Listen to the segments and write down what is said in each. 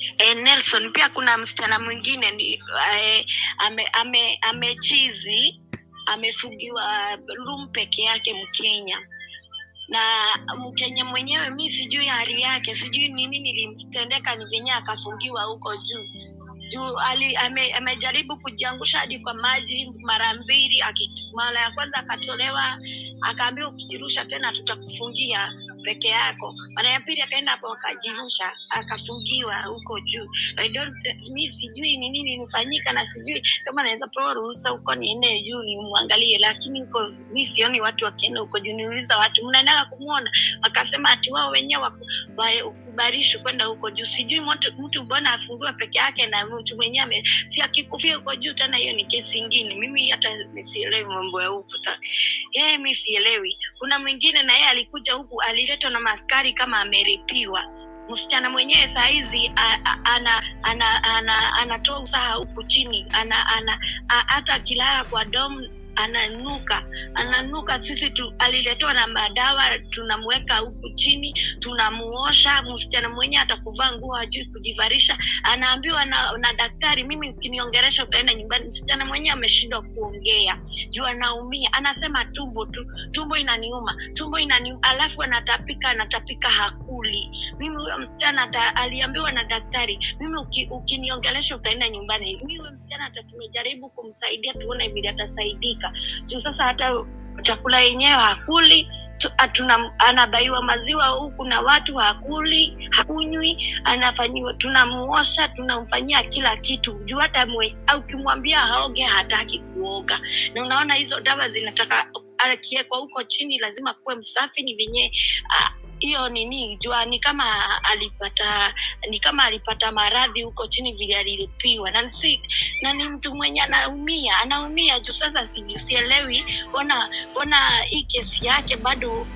e, Nelson pia kuna msichana mwingine ni e, ame, ame, amechizi amefungiwa room peke yake Mkenya na Mkenya mwenyewe mi sijui hali yake, sijui ni nini nilimtendeka, ni venye akafungiwa huko juu juu ali, ame, amejaribu kujiangusha hadi kwa maji mara mbili. aki- Mara ya kwanza akatolewa, akaambiwa ukijirusha tena tutakufungia peke yako. Mara ya pili akaenda hapo akajirusha, akafungiwa huko juu. I don't, mi sijui ni nini nifanyika, na sijui kama naweza pewa ruhusa huko niende juu nimwangalie, lakini huko mi sioni watu wakienda huko juu. Niuliza watu mnaendaga kumwona, wakasema ati wao wenyewe waku- wa- ukubarishwi kwenda huko juu. Sijui mtu, mtu mbona afungiwe peke yake na mtu mwenyewe ame- si akikufia huko juu tena, hiyo ni kesi ingine. Mimi hata sielewi mambo ya huku ta- yeye, mi sielewi. Kuna mwingine na yeye alikuja huku, aliletwa na maskari kama ameripiwa msichana mwenyewe saa hizi a- a- ana ana ana anatoa usaha huku chini ana ana a- hata akilala kwa dom ananuka ananuka sisi tu, aliletewa na madawa tunamweka huku chini tunamuosha msichana mwenyewe atakuvaa nguo hajui kujivarisha anaambiwa na, na daktari mimi ukiniongeresha utaenda nyumbani msichana mwenyewe ameshindwa kuongea juu anaumia anasema tumbo tu tumbo inaniuma tumbo inaniuma alafu anatapika anatapika hakuli mimi huyo msichana ata, aliambiwa na daktari mimi uki, ukiniongelesha utaenda nyumbani mimi huyo msichana hata tumejaribu kumsaidia tuone vile atasaidika juu sasa hata chakula yenyewe hakuli tu- atuna, anabaiwa maziwa huku na watu hakuli hakunywi anafanyiwa tunamuosha tunamfanyia kila kitu juu hata mwe- au ukimwambia haoge hataki kuoga na unaona hizo dawa zinataka akiekwa huko chini lazima kuwe msafi ni venye ah, hiyo nini jua ni kama alipata ni kama alipata maradhi huko chini vile alilipiwa na si na ni mtu mwenye anaumia anaumia juu sasa sijui sielewi ona ona hii kesi yake bado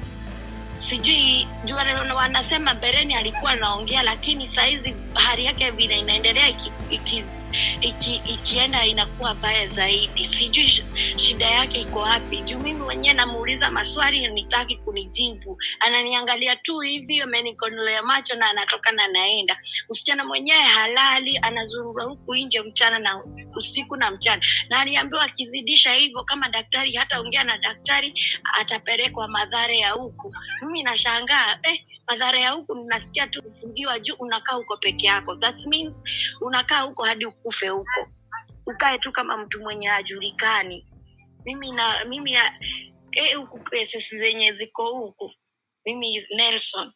sijui juu wana- wanasema bereni alikuwa anaongea lakini sahizi hali yake vile inaendelea iki, iki, iki, ikienda inakuwa baya zaidi sijui sh- shida yake iko wapi juu mimi mwenyewe namuuliza maswali nitaki kunijibu ananiangalia tu hivi amenikonolea macho na anatoka na anaenda msichana mwenyewe halali anazurura huku nje mchana na usiku na mchana na aliambiwa akizidisha hivyo kama daktari hataongea na daktari atapelekwa madhara ya huku mimi nashangaa eh, madhara ya huku nasikia tu kufungiwa juu unakaa huko peke yako that means unakaa huko hadi ukufe huko ukae tu kama mtu mwenye hajulikani mimi na mimi ya- eh, huku cases zenye ziko huku mimi nelson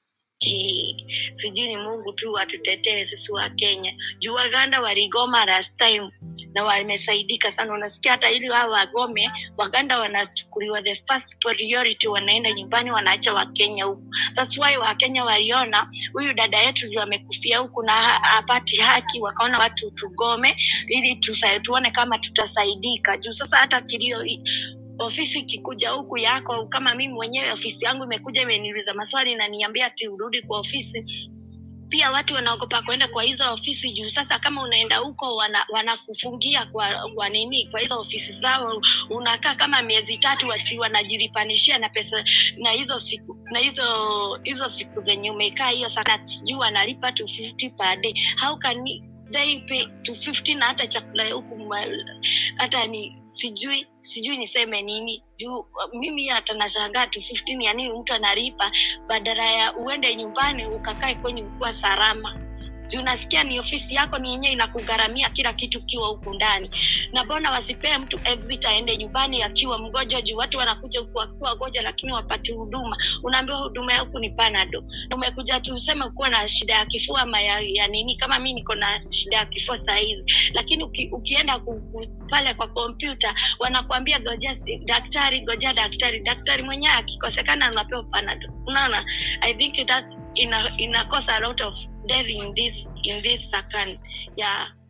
ki- sijui ni mungu tu atutetee sisi wa kenya juu waganda waligoma last time na wamesaidika sana unasikia hata ili wao wagome waganda wanachukuliwa the first priority wanaenda nyumbani wanaacha wakenya huku thats why wakenya waliona huyu dada yetu ndio amekufia huku na ha- hapati haki wakaona watu tugome ili tusa, tuone kama tutasaidika juu sasa hata kilio i- ofisi ikikuja huku yako kama mimi mwenyewe ofisi yangu imekuja imeniuliza maswali na niambia ati urudi kwa ofisi pia watu wanaogopa kwenda kwa hizo ofisi juu sasa kama unaenda huko wana- wanakufungia kwa kwa nini kwa hizo ofisi zao unakaa kama miezi tatu wati wanajilipanishia na pesa na hizo siku na hizo hizo siku zenye umekaa hiyo sana sijui wanalipa 250 per day how can they pay 250 na hata chakula ya huku ma- hata ni sijui sijui niseme nini juu mimi hata nashangaa 250 ya nini mtu analipa badala ya uende nyumbani ukakae kwenye ukuwa salama juu nasikia ni ofisi yako ni yenyewe inakugharamia kila kitu ukiwa huku ndani na mbona wasipee mtu exit aende nyumbani akiwa mgonjwa juu watu wanakuja huku wakiwa wagonjwa lakini wapati huduma unaambiwa huduma ya huku ni panado umekuja tu useme ukuwa na shida ya kifua ama ya, ya nini kama mi niko na shida ya kifua saa hizi lakini uki, ukienda ku, ku, pale kwa kompyuta wanakuambia goja si- daktari goja daktari daktari mwenyewe akikosekana unapewa panado unaona i think that ina inakosa a lot of death in this in this second yeah